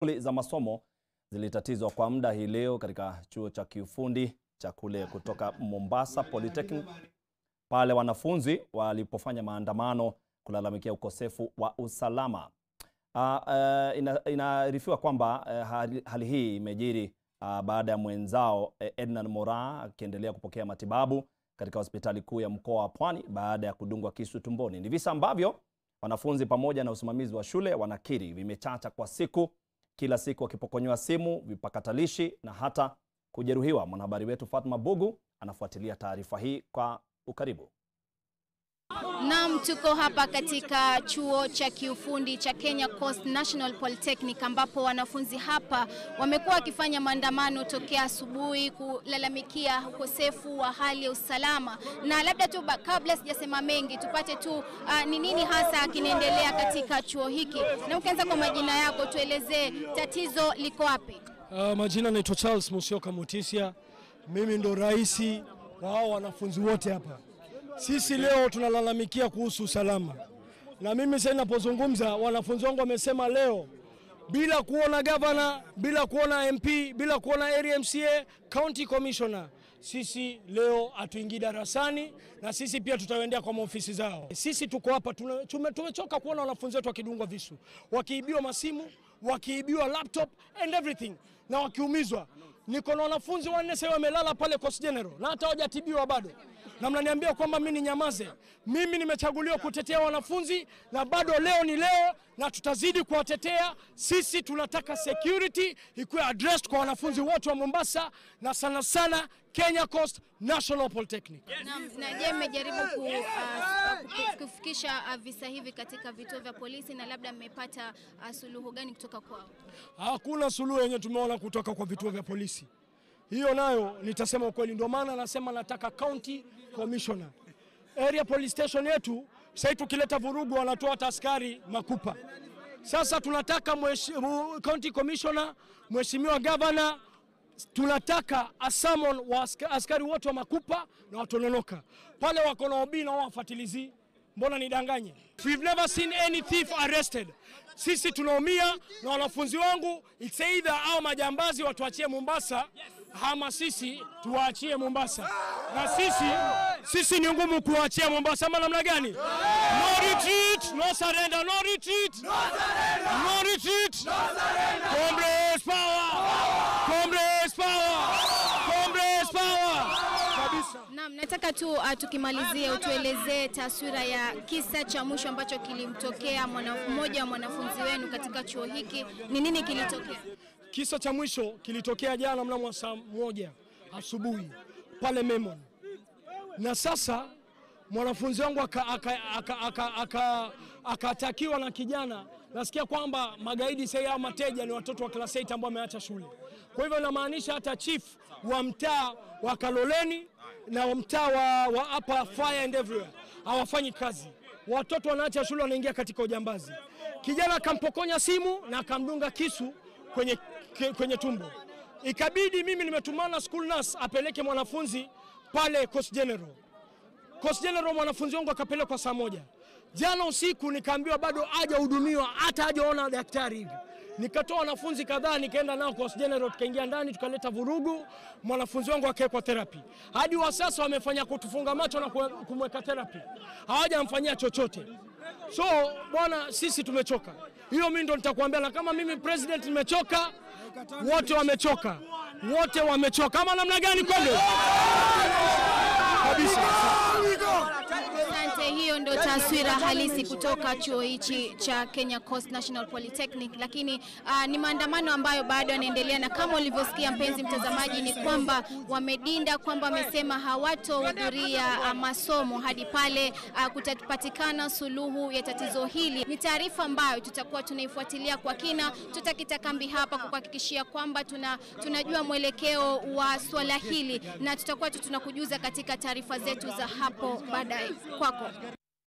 Shughuli za masomo zilitatizwa kwa muda hii leo katika chuo cha kiufundi cha kule kutoka Mombasa Polytechnic pale wanafunzi walipofanya maandamano kulalamikia ukosefu wa usalama. Uh, uh, ina, inaarifiwa kwamba uh, hali, hali hii imejiri uh, baada ya mwenzao uh, Ednan Moraa akiendelea kupokea matibabu katika hospitali kuu ya mkoa wa Pwani baada ya kudungwa kisu tumboni. Ni visa ambavyo wanafunzi pamoja na usimamizi wa shule wanakiri vimechacha kwa siku, kila siku wakipokonywa simu, vipakatalishi na hata kujeruhiwa. Mwanahabari wetu Fatma Bugu anafuatilia taarifa hii kwa ukaribu. Naam, tuko hapa katika chuo cha kiufundi cha Kenya Coast National Polytechnic ambapo wanafunzi hapa wamekuwa wakifanya maandamano tokea asubuhi kulalamikia ukosefu wa hali ya usalama. Na labda tu kabla sijasema mengi, tupate tu ni uh, nini hasa kinaendelea katika chuo hiki, na ukianza kwa majina yako, tuelezee tatizo liko wapi? Uh, majina naitwa Charles Musyoka Mutisia, mimi ndo rais wa hao wanafunzi wote hapa. Sisi leo tunalalamikia kuhusu usalama, na mimi sasa ninapozungumza, wanafunzi wangu wamesema leo, bila kuona gavana, bila kuona MP, bila kuona area MCA, county commissioner, sisi leo hatuingii darasani na sisi pia tutaendea kwa maofisi zao. Sisi tuko hapa, tumechoka kuona wanafunzi wetu wakidungwa visu, wakiibiwa masimu, wakiibiwa laptop and everything na wakiumizwa. Niko na wanafunzi wanne sasa wamelala pale Coast General na hata hawajatibiwa bado na mnaniambia kwamba mimi ni nyamaze. Mimi nimechaguliwa kutetea wanafunzi na bado leo ni leo, na tutazidi kuwatetea. Sisi tunataka security ikuwe addressed kwa wanafunzi wote wa Mombasa na sana sana Kenya Coast National Polytechnic. Na, na je, mmejaribu ku, uh, kufikisha uh, visa hivi katika vituo vya polisi na labda mmepata uh, suluhu gani kutoka kwao? Hakuna suluhu yenye tumeona kutoka kwa vituo vya polisi hiyo nayo nitasema ukweli, ndio maana nasema nataka county commissioner. Area police station yetu sasa tukileta vurugu wanatoa hata askari makupa. Sasa tunataka mheshimiwa county commissioner, mheshimiwa governor, tunataka a summon wa askari wote wa makupa na watononoka pale wako na obi na wafatilizi. Mbona nidanganye? We've never seen any thief arrested. Sisi tunaumia na wanafunzi wangu, it's either au majambazi watuachie Mombasa ama sisi tuwaachie Mombasa, na sisi sisi ni ngumu kuwaachia Mombasa ama namna gani? No retreat, no surrender, no retreat, no surrender, no retreat, no surrender. Comrades power, comrades power, comrades power. Kabisa. Naam, nataka tu uh, tukimalizia utuelezee taswira ya kisa cha mwisho ambacho kilimtokea mmoja wa mwanafunzi wenu katika chuo hiki. Ni nini kilitokea? Kisa cha mwisho kilitokea jana mnamo saa moja asubuhi pale Memon, na sasa mwanafunzi wangu akatakiwa na kijana. Nasikia kwamba magaidi sasa au mateja ni watoto wa class 8 ambao wameacha shule. Kwa hivyo inamaanisha hata chief wa mtaa wa Kaloleni na mtaa wa, wa hapa fire and everywhere hawafanyi kazi, watoto wanaacha shule wanaingia katika ujambazi. Kijana akampokonya simu na akamdunga kisu kwenye, kwenye tumbo. Ikabidi mimi nimetumana school nurse apeleke mwanafunzi pale Coast General. Coast General mwanafunzi wangu akapelekwa saa moja. Jana usiku nikaambiwa bado hajahudumiwa hata hajaona daktari hivi. Nikatoa wanafunzi kadhaa nikaenda nao Coast General, tukaingia ndani tukaleta vurugu, mwanafunzi wangu akawekwa therapy. Hadi wa sasa wamefanya kutufunga macho na kumweka therapy, hawajamfanyia chochote. So bwana, sisi tumechoka. Hiyo mimi ndo nitakwambia, na kama mimi president nimechoka, wote wamechoka, wote wamechoka. Ama namna gani? Kweli kabisa. Asante, hiyo ndo taswira halisi kutoka chuo hichi cha Kenya Coast National Polytechnic, lakini uh, ni maandamano ambayo bado yanaendelea, na kama ulivyosikia mpenzi mtazamaji, ni kwamba wamedinda kwamba wamesema hawatohudhuria uh, masomo hadi pale uh, kutapatikana suluhu ya tatizo hili. Ni taarifa ambayo tutakuwa tunaifuatilia kwa kina, tutakita kambi hapa kukuhakikishia kwamba tuna, tunajua mwelekeo wa swala hili na tutakuwa tunakujuza katika taarifa zetu za hapo baadaye. Kwako.